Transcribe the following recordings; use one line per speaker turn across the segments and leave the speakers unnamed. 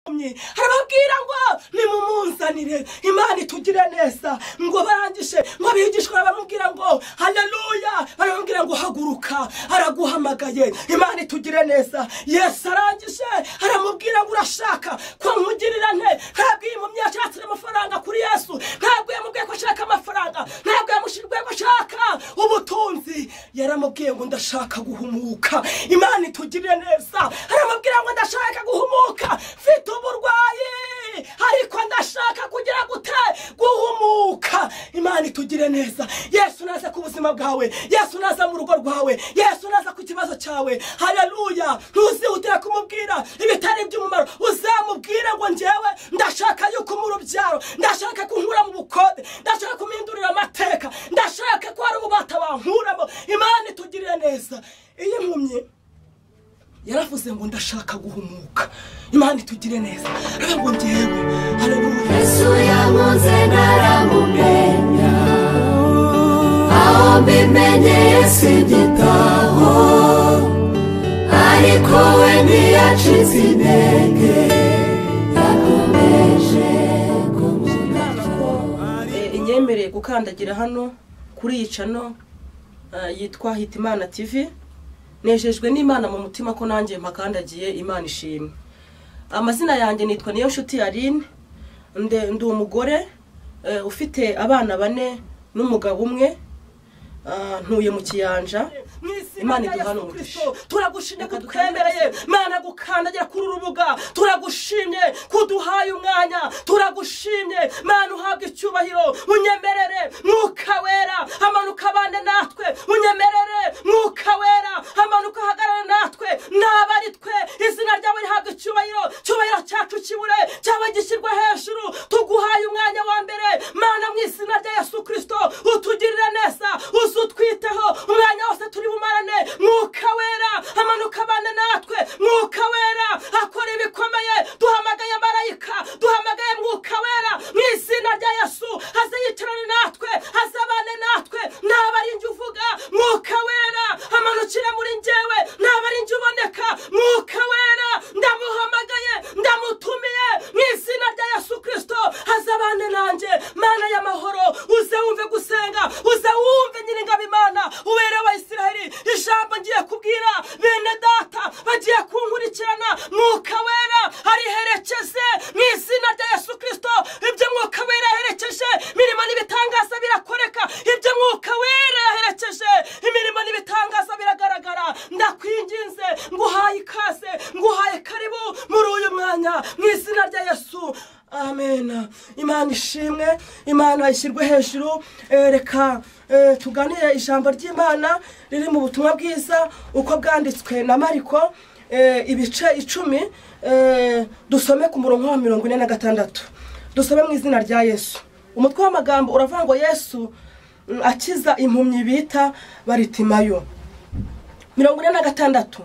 banyuranye arababwira ngo nimumunzanire imana itugire neza ngo barangishe ngo abigishwa baramubwira ngo hareruya baramubwira ngo haguruka araguhamagaye imana itugire neza yesu arangije aramubwira ngo urashaka ko nkugirira nte ntabwo iyi mumyi yashatse amafaranga kuri yesu ntabwo yamubwiye ko ashaka amafaranga ntabwo yamushyiriye ko ashaka ubutunzi yaramubwiye ngo ndashaka guhumuka imana itugire neza aramubwira ngo ndashaka guhumuka mfite uburwayi ariko ndashaka kugira gute guhumuka imana itugire neza yesu naza ku buzima bwawe yesu naza mu rugo rwawe yesu naza ku kibazo cyawe hareruya ntuzihutire kumubwira ibitari by'umumaro uzamubwire ngo ngewe ndashaka yuko mu rubyaro ndashaka kunkura mu bukode ndashaka kumindurira amateka ndashaka ko hari ububata bankuramo imana itugirire neza iyo impumyi yaravuze ngo ndashaka guhumuka imana itugire neza rero ngo ngewe hareruya
yesu yamuze ntaramumenya aho mbimenye yesu igitaho ariko we ntiyacize intege yakomeje kumurira
Eh, inyemereye gukandagira hano kuri iyi cano eh, yitwa hitimana tivi nejejwe n'imana mu mutima ko nanjye mpakandagiye imana ishimwe amazina yanjye nitwa niyo nshuti yarine nde ndi umugore eh, ufite abana bane n'umugabo umwe Ah, ntuye mu kiyanja
mu izina
Imana
rya
iduhane
yesu
umugisha.
kirisito turagushimye ko
Reka dukandagira
twembereye mana gukandagira kuri uru rubuga turagushimye ko uduhaye umwanya turagushimye mana uhabwe icyubahiro unyemerere mwuka wera amanuka abane natwe unyemerere mwuka wera amanuka ahagarare natwe nabari twe izina ryawe rihabwe icyubahiro cyubahiro cyacu kibure cyaba gishyirwa hejuru tuguhaye umwanya wa mbere mana mu izina rya yesu kirisito utugirire neza uzutwiteho umwanya wose turi bumarane mwuka wera amanuka abane natwe mwuka wera akora ibikomeye duhamagaye marayika duhamagaye mwuka wera mu izina rya yesu aze yicarane natwe aze abane natwe naba ari njye uvuga mwuka wera amanukire muri njyewe naba ari njye uboneka mwuka wera ndamuhamagaye ndamutumiye mu izina rya yesu kirisito aze abane nanjye mana y'amahoro uze wumve gusenga uze wumve nyiringabo imana ubere abayisiraheli ijambo ngiye kubwira bene data bagiye kunkurikirana mwuka wera ariherekeze mu izina rya yesu kirisito ibyo mwuka wera yaherekeje imirimo n'ibitangaza birakoreka ibyo mwuka wera yaherekeje imirimo n'ibitangaza biragaragara ndakwinginze nguhaye ikaze nguhaye karibu muri uyu mwanya mu izina rya yesu amen imana ishimwe imana ishyirwe hejuru Eh, reka eh, tuganire ijambo ry'imana riri mu butumwa bwiza uko bwanditswe na mariko eh, ibice icumi eh, dusome ku murongo wa mirongo ine na gatandatu dusome mu izina rya yesu umutwe w'amagambo uravuga ngo yesu mm, akiza impumyi bita baritimayo mirongo ine na gatandatu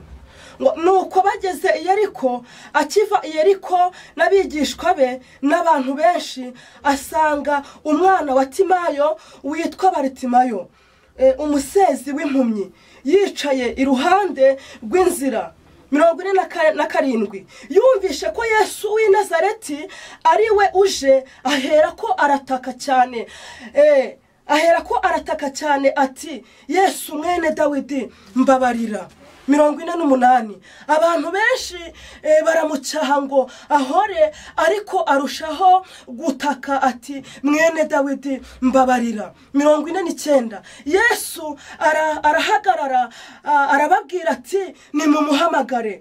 ngo nuko bageze i yeriko akiva i yeriko n'abigishwa be n'abantu benshi asanga umwana wa timayo witwa baritimayo eh, umusezi w'impumyi yicaye iruhande rw'inzira mirongo ine na ka- na karindwi yumvishe ko yesu w'i nazareti ari we uje ahera ko arataka cyane Eh, ahera ko arataka cyane ati yesu mwene dawidi mbabarira mirongo ine n'umunani abantu benshi eh, baramucyaha ngo ahore ariko arushaho gutaka ati mwene dawidi mbabarira mirongo ine n'icyenda yesu ara- arahagarara ah, arababwira ati nimumuhamagare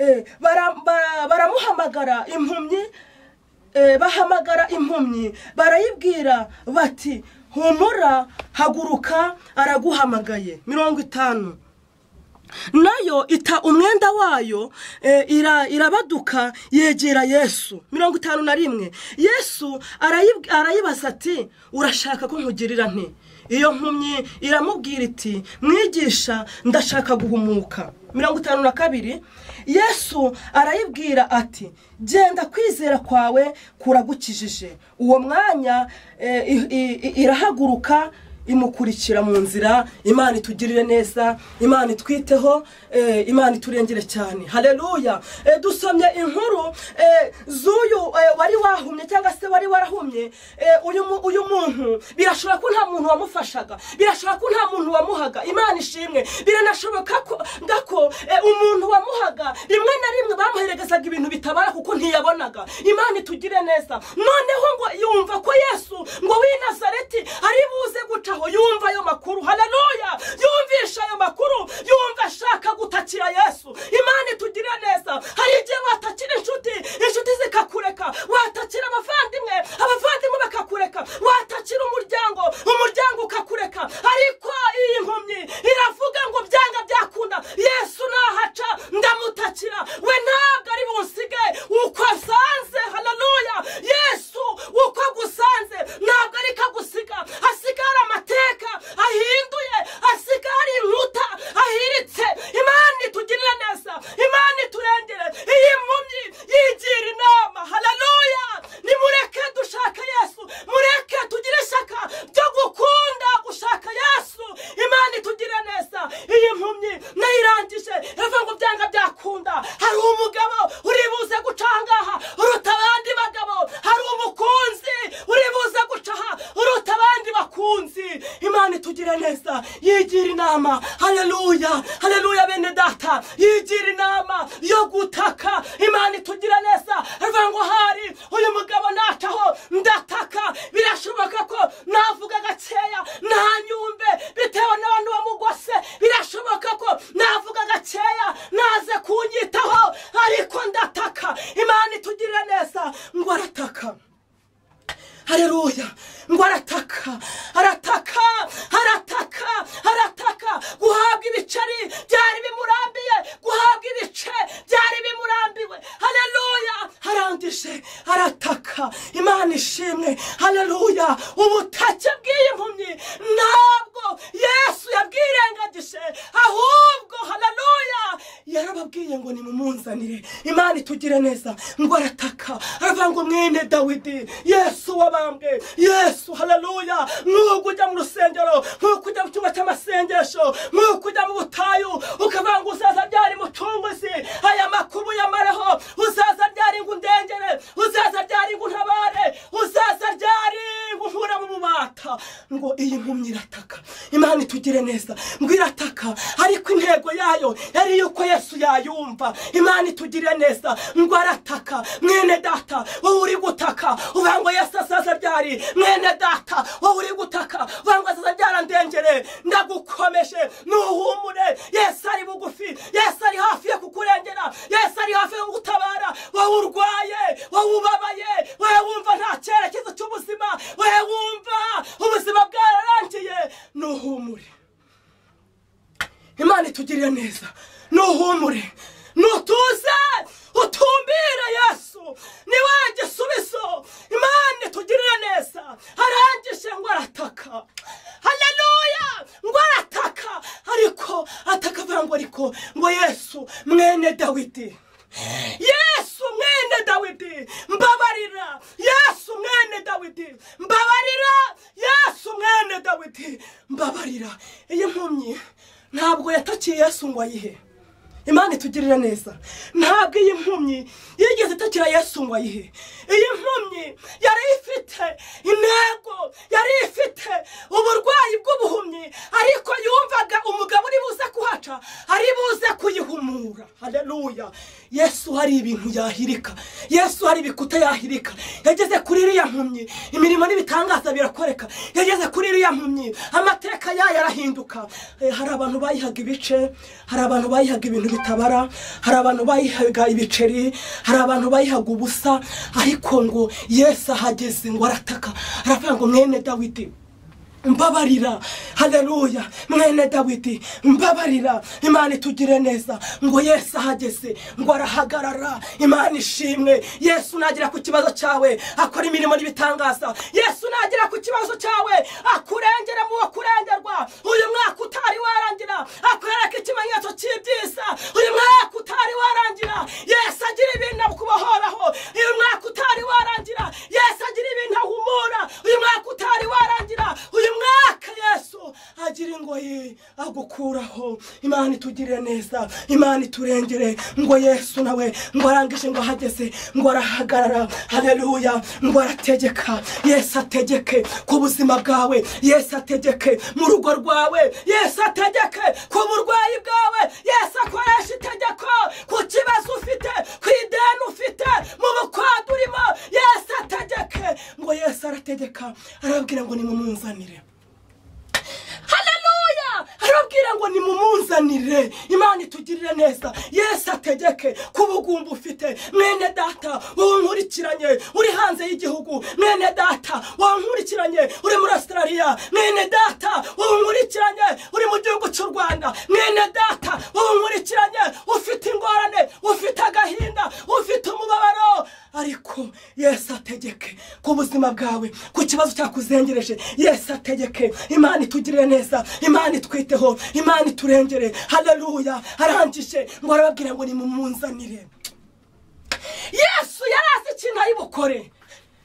Eh, bara- bara- baramuhamagara impumyi Eh, bahamagara impumyi barayibwira bati humura haguruka araguhamagaye mirongo itanu nayo ita umwenda wayo eh, ira- irabaduka yegera yesu mirongo itanu na rimwe yesu arayib- arayibaza ati urashaka ko nkugirira nte iyo nkumyi iramubwira iti mwigisha ndashaka guhumuka mirongo itanu na kabiri yesu arayibwira ati genda kwizera kwawe kuragukijije uwo mwanya eh, i- i- i- irahaguruka imukurikira mu nzira imana itugirire neza imana itwiteho eh, imana iturengere cyane hareruya dusomye inkuru eh, z'uyu eh, wari wahumye cyangwa se wari warahumye eh, uyu mu- uyu muntu birashobora ko nta muntu wamufashaga birashobora ko nta muntu wamuhaga imana ishimwe biranashoboka ko ngako eh, umuntu wamuhaga rimwe na rimwe bamuherezaga ibintu bitabara kuko ntiyabonaga imana itugire neza noneho ngo yumva ko yesu ngo w'i nazareti ari buze gucaho yumva ayo makuru hararuya yumvisha ayo makuru yumva ashaka gutakira yesu imana itugire neza hari igihe watakira inshuti inshuti zikakureka watakira abavandimwe abavandimwe bakakureka watakira umuryango umuryango ukakureka ariko iyi mpumyi iravuga ngo byanga byakunda yesu nahaca ndamutakira we ntabwo ari bunsige uko asanze hararuya yesu uko agusanze ntabwo ari ko agusiga hasigara amateka ahinduye hasigara inkuta ahiritse imana itugirire neza imana iturengere iyi mpumyi yigira inama hararuya nimureke dushaka yesu mureke tugire ishyaka ryo gukunda gushaka yesu imana itugire neza iyi mpumyi nayo irangije ivuga ngo byanga byakunda hari umugabo uri buze guca aha ngaha uruta abandi bagabo hari umukunzi uri buze guca aha uruta abandi bakunzi imana itugire neza yigira inama hareruya hareruya bene data yigira inama yo gutaka imana itugire neza ivuga ngo hari uyu mugabo nacaho ndataka birashoboka ko navuga gakeya ntanyumbe bitewe n'abantu bamugose birashoboka ko navuga gakeya naze kunyitaho ariko ndataka imana itugirire neza ngo arataka hareruya ngo arataka arataka arataka arataka guhabwa ibiceri byari bimurambiye guhabwa ibice byari bimurambiwe hareruya arangije arataka imana ishimwe hareruya ubutake bw'iyi mpumyi ntabwo yesu yabwirengagije ahubwo hareruya yarababwiye ngo nimumunzanire imana itugire neza ngo arataka aravuga ngo mwene dawidi yesu wabambwe yesu hararuya nk'uko ujya mu rusengero nk'uko ujya mu cyumba cy'amasengesho nk'uko ujya mu butayu ukavuga ngo uzaza ryari mucunguzi aya makuru yamareho uzaza ryari ngo undengere uzaza ryari ngo untabare uzaza ryari ngo nkure mu bubata ngo iyi mpumyi irataka imana itugire neza ngo irataka ariko intego yayo yari yuko yesu yayumva imana itugire neza ngo arataka mwene data wowe uri gutaka uvuga ngo yesu asaza ryari mwene data wowe uri gutaka uvuga ngo asaza ryarandengere ndagukomeje nuhumure yesu ari bugufi yesu ari hafi yo kukurengera yesu ari hafi yo kugutabara wowe urwaye wowe ubabaye wowe wumva nta cyerekezo cy'ubuzima wowe wumva ubuzima bwararangiye nuhumure imana itugirire neza nuhumure nutuze utumbire yesu ni we gisubizo imana itugirire neza arangije ngo arataka hareruya ngo arataka ariko ataka avuga ngo ariko ngo yesu mwene dawidi yesu mwene dawidi mbabarira yesu mwene dawidi mbabarira yesu mwene dawidi mbabarira iyi mpumyi ntabwo yatakiye yesu ngo ayihe imana itugirire neza ntabwo iyi mpumyi yigeze itakira yesu ngo ayihe iyi mpumyi yari ifite intego yari ifite uburwayi bw'ubuhumyi ariko yumvaga umugabo uri buze kuhaca ari buze kuyihumura hareruya yesu hari ibintu yahirika yesu hari ibikuta yahirika yageze kuri iriya mpumyi imirimo n'ibitangaza birakoreka yageze kuri iriya mpumyi amateka yayo arahinduka Eh, hari abantu bayihaga ibice hari abantu bayihaga ibintu bitabara hari abantu bayihaga ibiceri hari abantu bayihaga ubusa ariko ngo yesu ahageze ngo arataka aravuga ngo mwene dawidi mbabarira hareruya mwene dawidi mbabarira imana itugire neza ngo yesu ahageze ngo arahagarara imana ishimwe yesu nagera ku kibazo cyawe akora imirimo n'ibitangaza yesu nagera ku kibazo cyawe akurengera mu wo kurengerwa uyu mwaka utari warangira akwereka ikimenyetso cy'ibyiza uyu mwaka utari warangira yesu agira ibintu akubohoraho uyu mwaka utari warangira yesu agira ibintu ahumura uyu mwaka utari warangira uyu mwaka yesu idukuraho imana itugirire neza imana iturengere ngo yesu nawe ngo arangije ngo ahageze ngo arahagarara hareruya ngo arategeka yesu ategeke ku buzima bwawe yesu ategeke mu rugo rwawe yesu ategeke ku burwayi bwawe yesu akoresha itegeko ku kibazo ufite ku ideni ufite mu bukwadu urimo yesu ategeke ngo yesu arategeka arababwira ngo nimumunzanire haleluya arababwira ngo nimumunzanire imana itugirire neza yesu ategeke ku bugumba ufite mwene data wowe nkurikiranye uri hanze y'igihugu mwene data wowe nkurikiranye uri muri australia mwene data wowe nkurikiranye uri mu gihugu cy'u rwanda mwene data wowe nkurikiranye ufite ingorane ufite agahinda ufite umubabaro ariko yesu ategeke ku buzima bwawe ku kibazo cyakuzengereje yesu ategeke imana itugirire neza imana itwiteho imana iturengere haleluya arangije ngo arababwira ngo nimumunzanire yesu yari azi ikintu ari bukore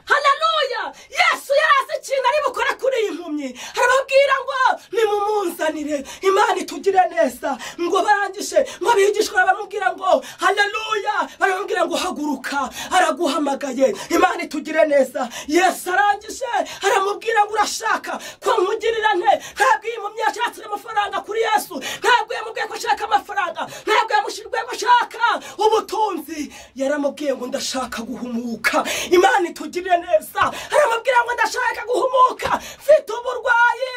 haleluya yesu yari azi ikintu ari bukore kuri iyi mpumyi arababwira ngo nimumunzanire imana itugire neza ngo barangije ngo bigishwa baramubwira ngo haleluya baramubwira ngo haguruka araguhamagaye imana itugire neza yesu arangije aramubwira ngo urashaka ko nkugirira nte ntabwo iyi mpumyi yashatse amafaranga kuri yesu ntabwo yamubwiye ko ashaka amafaranga ntabwo yamushyiriye ko ashaka ubutunzi yaramubwiye ngo ndashaka guhumuka imana itugirire neza aramubwira ngo ndashaka guhumuka mfite uburwayi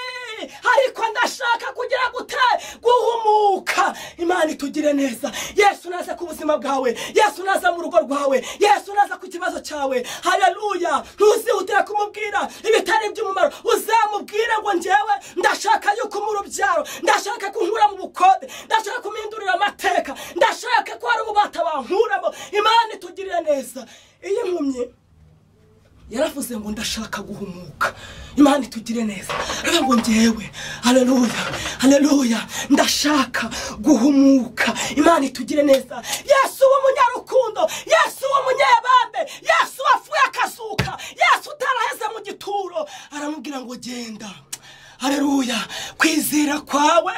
ariko ndashaka kugira gute guhumuka imana itugire neza yesu naza ku buzima bwawe yesu naza mu rugo rwawe yesu naza ku kibazo cyawe haleluya ntuzihutire kumubwira ibitari iby'umumaro uzamubwire ngo njyewe ndashaka yuko mu rubyaro ndashaka kunkura mu bukode ndashaka kumindurira amateka ndashaka ko hari ububata bankuramo imana itugirire neza iyo impumyi yaravuze ngo ndashaka guhumuka imana itugire neza aravuga ngo ngewe haleluya haleluya ndashaka guhumuka imana itugire neza yesu w'umunyarukundo yesu w'umunyebambe yesu wafuye akazuka yesu utaraheze mu gituro aramubwira ngo genda haleluya kwizera kwawe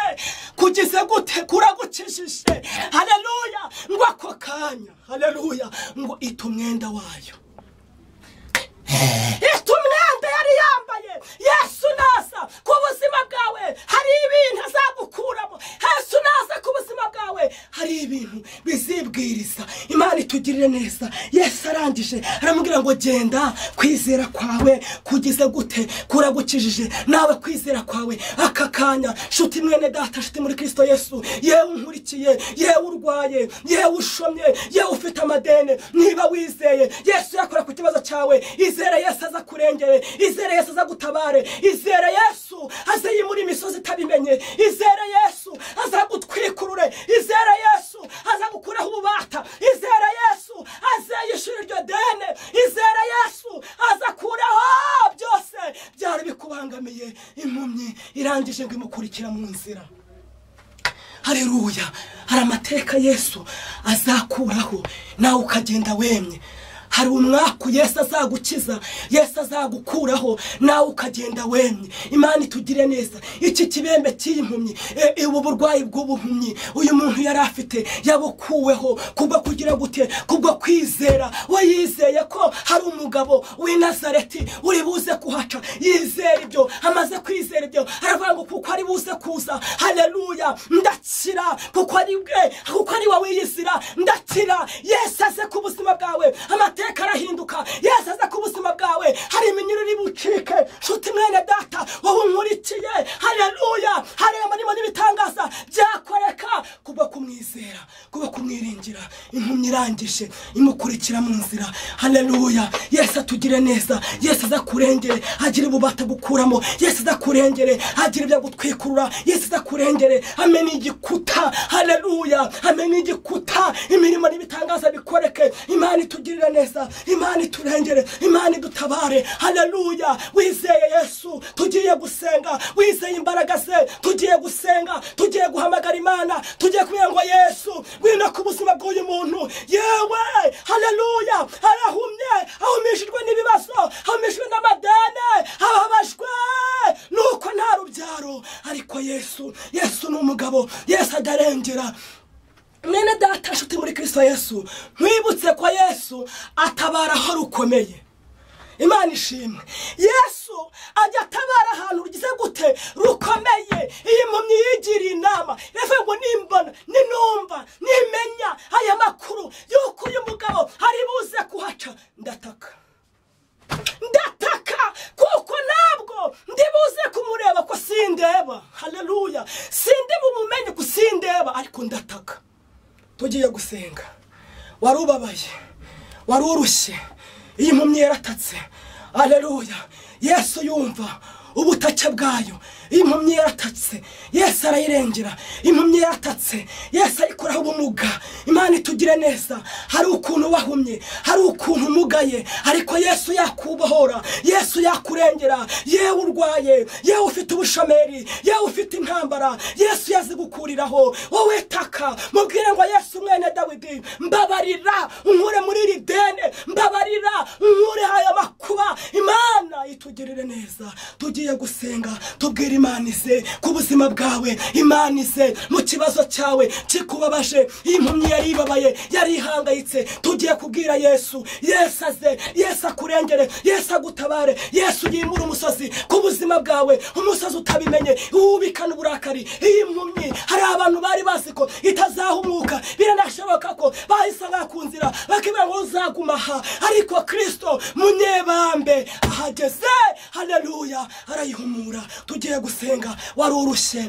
kugeze gute kuragukijije haleluya ngo ako kanya haleluya ngo ita umwenda wayo ita umwenda yari yambaye yesu naza ku buzima bwawe hari ibintu azagukuramo yesu naza ku buzima bwawe hari ibintu bizibwiriza imana itugirire neza yesu arangije aramubwira ngo genda kwizera kwawe kugeze gute kuragukijije nawe kwizera kwawe aka kanya nshuti mwene data nshuti muri kirisito yesu yewe unkurikiye yewe urwaye yewe ushomye yewe ufite amadene niba wizeye yesu yakora ku kibazo cyawe izere yesu aza kurengere izere yesu aza gutabare izere yesu aze yimura imisozi itabimenye izere yesu aza gutwikurure izere yesu aza gukuraho ububata izere yesu aze yishyura iryo dene izere yesu aza akuraho byose byari bikubangamiye impumyi irangije ngo imukurikira mu nzira hareruya hari amateka yesu azakuraho nawe ukagenda wemye hari umwaku yesu azagukiza yesu azagukuraho nawe ukagenda wemye imana itugire neza iki kibembe cy'iyi mpumyi ubu burwayi bw'ubuhumyi uyu muntu yari afite yabukuweho kubwo kugira gute kubwo kwizera we yizeye ko hari umugabo w'i nazareti uri buze kuhaca yizera ibyo amaze kwizera ibyo aravuga ngo kuko ari buze kuza haleluya ndakira kuko ari bwe kuko ari wowe yizira ndakira yesu aze ku buzima bwawe amateka amateka arahinduka yesu aza ku buzima bwawe hari iminyururu bucike nshuti mwene data wowe unkurikiye haleluya hari amarimo n'ibitangaza byakoreka kubwo kumwizera kubwo kumwiringira impumyi irangije imukurikira mu nzira haleluya yesu atugire neza yesu aza kurengere agira ububata gukuramo yesu aza kurengere agira ibyo gutwikurura yesu aza kurengere amena igikuta haleluya amena igikuta imirimo n'ibitangaza bikoreke imana itugirira neza neza imana iturengere imana idutabare haleluya wizeye yesu tugiye gusenga wizeye imbaraga ze tugiye gusenga tugiye guhamagara imana tugiye kubwira ngo yesu wina ku buzima bw'uyu muntu yewe haleluya arahumye ahumishijwe n'ibibazo ahumishijwe n'amadene ababajwe nuko nta rubyaro ariko yesu yesu ni umugabo yesu nkwibutse ko yesu atabara aho rukomeye imana ishimwe yesu ajya atabara ahantu rugize gute rukomeye iyi mpumyi yigiriye inama iravuga ngo nimbona ninumva nimenya aya makuru y'uko uyu mugabo ari buze kuhaca ndataka ndataka kuko ntabwo ndibuze kumureba ko sindeba hareruya sindi bumumenye ko sindeba ariko ndataka tugiye gusenga wari ubabaye wari urushye iyi mpumyi yaratatse hareruya yesu yumva ubutake bwayo iyi mpumyi yaratatse yesu arayirengera impumyi yaratatse yesu ayikoraho ubumuga imana itugire neza hari ukuntu wahumye hari ukuntu umugaye ariko yesu yakubohora yesu yakurengera yewe urwaye yewe ufite ubushomeri yewe ufite intambara yesu yazigukuriraho wowe taka mubwire ngo yesu mwene dawidi mbabarira unkure muri iri dene mbabarira unkure aya makuba imana itugirire neza tugiye gusenga tubwire imana ize ku buzima bwawe imana ize mu kibazo cyawe kikubabaje iyi mpumyi yari ibabaye yari ihangayitse tugiye kubwira yesu yesu aze yesu akurengere yesu agutabare yesu yimure umusozi ku buzima bwawe umusozi utabimenye wubikana uburakari iyi mpumyi hari abantu bari bazi ko itazahumuka biranashoboka ko bahise bakunzira bakibwira ngo uzaguma aha ariko kirisito munyebambe ahageze hareruya arayihumura tugiye gusenga wari urushye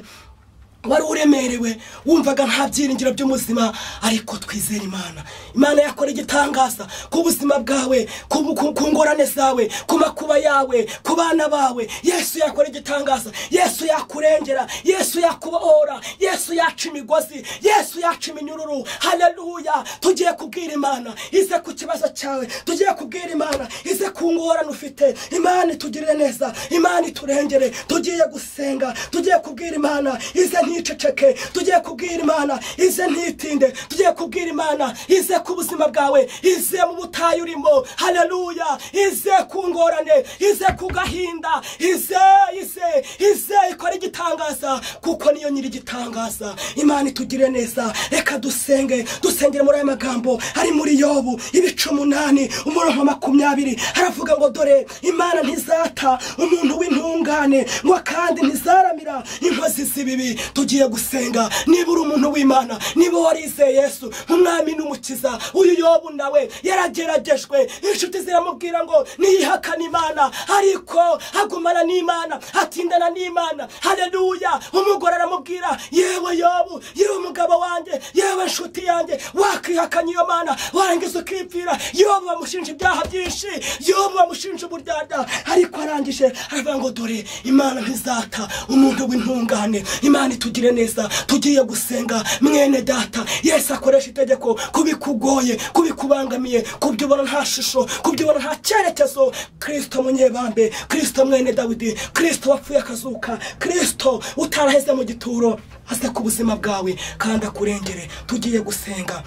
wari uremerewe wumvaga nta byiringiro by'ubuzima ariko twizere imana imana yakora igitangaza ku buzima bwawe ku ku- ku ngorane zawe ku makuba yawe ku bana bawe yesu yakora igitangaza yesu yakurengera yesu yakubohora yesu yaca imigozi yesu yaca iminyururu hareruya tugiye kubwira imana ize ku kibazo cyawe tugiye kubwira imana ize ku ngorane ufite imana itugirire neza imana iturengere tugiye gusenga tugiye kubwira imana ize nticeceke tugiye kubwira imana ize ntitinde tugiye kubwira imana ize ku buzima bwawe ize mu butayu urimo hareruya ize ku ngorane ize ku gahinda ize ize ize ikora igitangaza kuko niyo nyiri igitangaza imana itugire neza reka dusenge dusengere muri aya magambo ari muri yobu ibice umunani umurongo wa makumyabiri haravuga ngo dore imana ntizata umuntu w'intungane ngo kandi ntizaramira inkozi z'ibibi tugiye gusenga niba uri umuntu w'imana niba warizeye yesu nk'umwami n'umukiza uyu yobu nawe yarageragejwe inshuti ziramubwira ngo niyihakane imana ariko agumana n'imana atindana n'imana hareruya umugore aramubwira yewe yobu yewe mugabo wanjye yewe nshuti yanjye wakwihakanye iyo mana warangiza ukipfira yobu bamushinja ibyaha byinshi yobu bamushinja uburyarya ariko arangije aravuga ngo dore imana ntizata umuntu w'intungane imana itugire neza tugiye gusenga mwene data yesu akoresha itegeko kubikugoye kubikubangamiye kubyubona nta shusho kubyubona nta cyerekezo kirisito munyebambe kirisito mwene dawidi kirisito wapfuye akazuka kirisito utaraheze mu gituro ase ku buzima bwawe kandi akurengere tugiye gusenga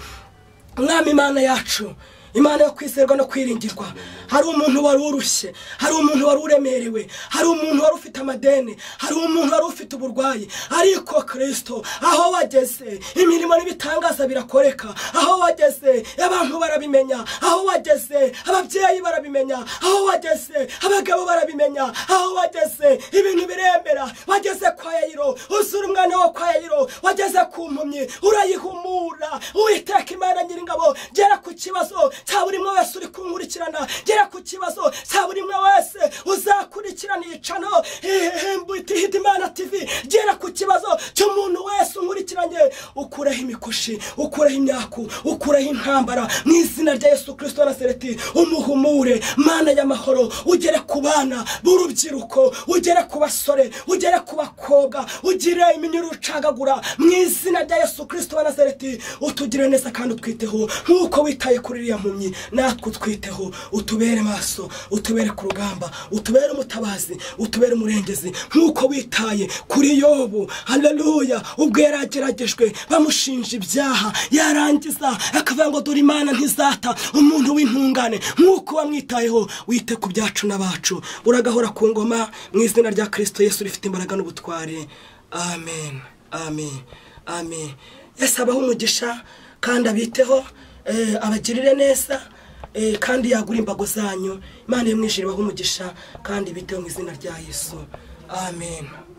mwami imana yacu imana yo kwizerwa no kwiringirwa hari umuntu wari urushye hari umuntu wari uremerewe hari umuntu wari ufite amadeni hari umuntu wari ufite uburwayi ariko kirisito aho wageze imirimo n'ibitangaza birakoreka aho wageze abantu barabimenya aho wageze ababyeyi barabimenya aho wageze abagabo barabimenya aho wageze ibintu biremera wageze kwa yayiro uzura umwana wo kwa yayiro wageze ku mpumyi urayihumura uwiteka imana nyiringabo gera ku kibazo cya buri umwe wese uri kunkurikirana gera ku kibazo cya buri umwe wese uzakurikirana iyicano hihimbuti imana tivi gera ku kibazo cy'umuntu wese unkurikiranye ukureho imikoshi ukureho imyaku ukureho intambara mu izina rya yesu kirisito na sereti umuhumure mana y'amahoro ugere ku bana b'urubyiruko ugere ku basore ugere ku bakobwa ugire iminyururu ucagagura mu izina rya yesu kirisito wa nazareti utugire neza kandi utwiteho nk'uko witaye kuri iriya mpumyi natwe utwiteho utubere maso utubere ku rugamba utubere umutabazi utubere umurengezi nk'uko witaye kuri yobu hareruya ubwo yarageragejwe bamushinja ibyaha yarangiza akavuga ngo dore imana ntizata umuntu w'intungane nk'uko wamwitayeho wite ku byacu n'abacu uragahora ku ngoma mu izina rya kirisito yesu rifite imbaraga n'ubutware amen amen amen yesu abaha umugisha kandi abiteho eh, abagirire neza eh, kandi yagura imbago zanyu imana yamwishyiriweho umugisha kandi bitewe mu izina rya yesu amen